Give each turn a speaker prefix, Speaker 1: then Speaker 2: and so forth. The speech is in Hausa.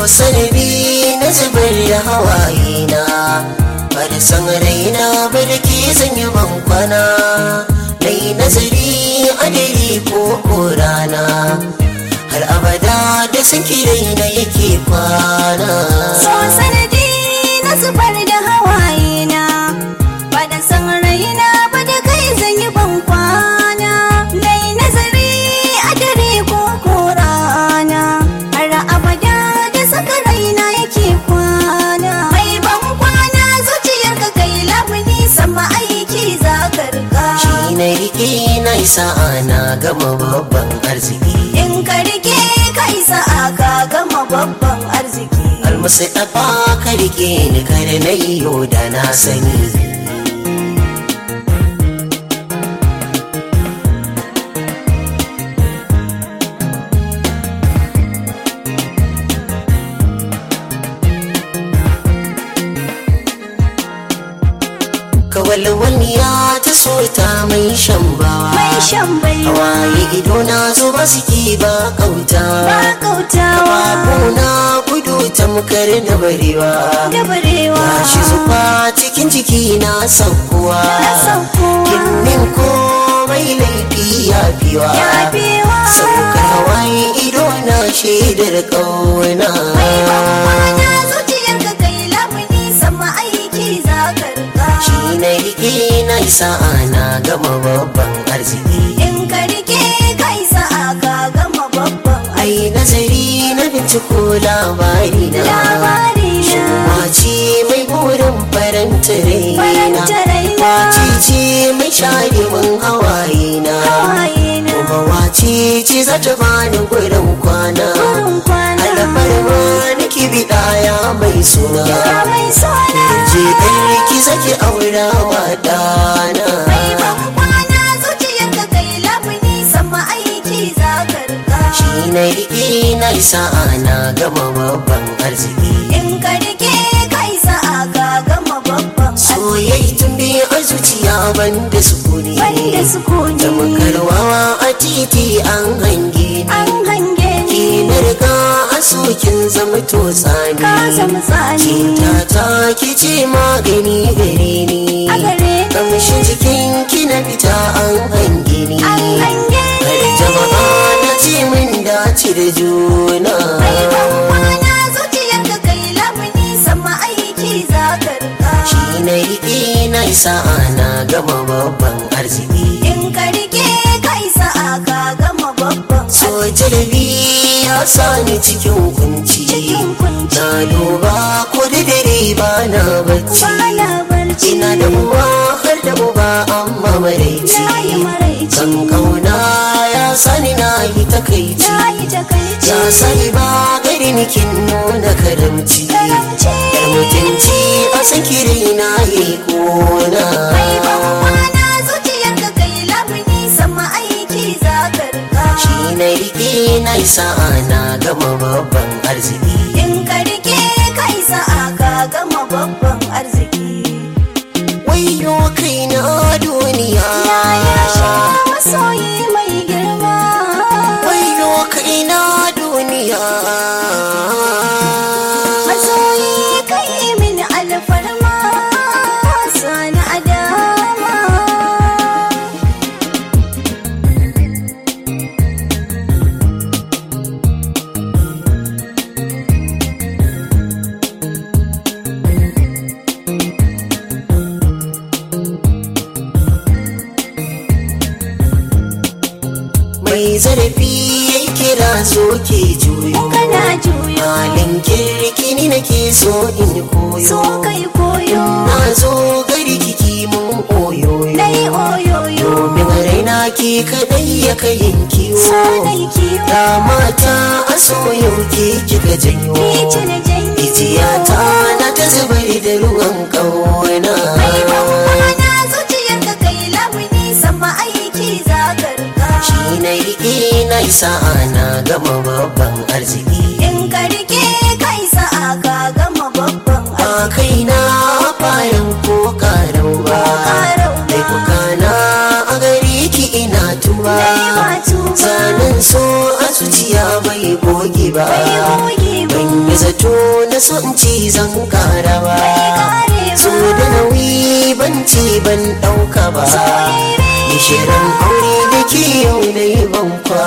Speaker 1: sanadi na zubar da hawaye na ba da san raina ba da ke zanyi ban kwana na yi nazari a dare ko ko rana har abada da san raina yake kwana
Speaker 2: So sanadi na zubar da hawaye na ba da san raina ba da kai zan yi ban kwana nai nazari a dare ko ko rana har abada da saka raina yake kwana mai ban kwana zuciyar ka kai labuni sama aiki za ka rika
Speaker 1: shi na rike na isa ana gama babban arziki
Speaker 2: in ka rike ka isa aka gama babban arziki
Speaker 1: almusu ɗafa ka rike ni kada na iyo da na sani kawalwaniya ta so ta mai shan bawa
Speaker 2: mai shan baiwa
Speaker 1: hawaye ido na zo ba suke ba kauta
Speaker 2: ba kautawa
Speaker 1: Babuna gudu tamkar da barewa
Speaker 2: da barewa
Speaker 1: Gashi zufa cikin jiki na saukowa
Speaker 2: Na saukowa.
Speaker 1: Kinnin komai laifi ya fiwa
Speaker 2: ya biwa
Speaker 1: Saukar hawaye ido na shaidar ƙauna
Speaker 2: mai bambana zuciyar ka kai lamuni sama aiki za ka rika
Speaker 1: Shi na rike na isa ana gama babban arziki
Speaker 2: in ka rike ka isa aka gama babban
Speaker 1: Ai nazari na binciko labari na
Speaker 2: labari na
Speaker 1: Wace mai burin faranta raina
Speaker 2: Faranta raina.
Speaker 1: Wace ce mai share min hawaye na
Speaker 2: hawaye na
Speaker 1: Kuma wace ce za ta bani gurin kwana
Speaker 2: gurin kwana
Speaker 1: Alfarma nake biɗa ya mai suna
Speaker 2: ya mai sona
Speaker 1: Je ɗarki zaki aura wa ɗana
Speaker 2: mai bambana zuciyar ka kai lamuni sama aiki za ka rika
Speaker 1: Shi na riƙe na isa ana gama babban arziki
Speaker 2: in ka rike ka isa aka gama babban
Speaker 1: Soyayya tun biyu a zuciya banda sukuni
Speaker 2: banda sukuni
Speaker 1: da makarwawa a titi an hange
Speaker 2: an
Speaker 1: ni
Speaker 2: hange
Speaker 1: ki
Speaker 2: ni
Speaker 1: na riga a sokin zama to tsani
Speaker 2: ka zama tsani
Speaker 1: cinta ta ki ce magani gare ni
Speaker 2: a gare ni
Speaker 1: kamshin jikin ki na fita an hange ni
Speaker 2: an hange
Speaker 1: har
Speaker 2: ni
Speaker 1: jama'a na ce min dace da juna
Speaker 2: mai bambana zuciyar ka kai lamuni sama aiki za ka rika
Speaker 1: shi na riƙe na isa ana gama babban arziki
Speaker 2: in ka rike ka isa aka gama babban
Speaker 1: so jarabi ya sani cikin kunci
Speaker 2: cikin kunci
Speaker 1: na duba ko da dare ba na bacci
Speaker 2: bana barci
Speaker 1: ina da uwa har da uba amma maraici
Speaker 2: na yi maraici
Speaker 1: kan kauna ya sani na yi takaici
Speaker 2: na yi takaici
Speaker 1: ya sani ba gari nikin nuna karamci
Speaker 2: karamci
Speaker 1: yar mutunci a san kiri na yi kona
Speaker 2: mai bambana zuciyar ka kai lamuni sama aiki za ka rika
Speaker 1: shi na riƙe na isa ana gama babban arziki
Speaker 2: in ka rike ka isa aka gama babban arziki
Speaker 1: wayo kai na duniya
Speaker 2: ya sha masoyi mai girma
Speaker 1: wayo kai na duniya
Speaker 2: masoyi kai min alfarma sani adama
Speaker 1: mai zarafi ya kira so ke juyo
Speaker 2: kana juyo
Speaker 1: halin kirki ni nake so in koyo
Speaker 2: so kai koyo
Speaker 1: na zo gari kiki mun oyoyo
Speaker 2: dai oyoyo
Speaker 1: domin raina ki kadai ya kayin kiwo
Speaker 2: sanai kiwo
Speaker 1: da mata a soyo ke kika janyo
Speaker 2: ni ce na janyo
Speaker 1: Ijiyata na ta zubar da ruwan ƙauna
Speaker 2: mai bambana zuciyar ka kai lamuni sama aiki za ka rika
Speaker 1: Shi na riƙe na isa ana gama babban arziki
Speaker 2: in ka rike ka isa aka gama babban
Speaker 1: Ba kai na bayan ko karau ba
Speaker 2: Karau ba.
Speaker 1: Laifuka na a gari ki ina tuba
Speaker 2: Dai ba tuba.
Speaker 1: Zanen so a zuciya bai goge ba
Speaker 2: Bai goge ba.
Speaker 1: Ban yi zato na so in ci zan kara ba
Speaker 2: karewa.
Speaker 1: so da nauyi ban ci ban ɗauka ba
Speaker 2: Soyayya.
Speaker 1: Gishirin aure da ke yau na yi ban kwana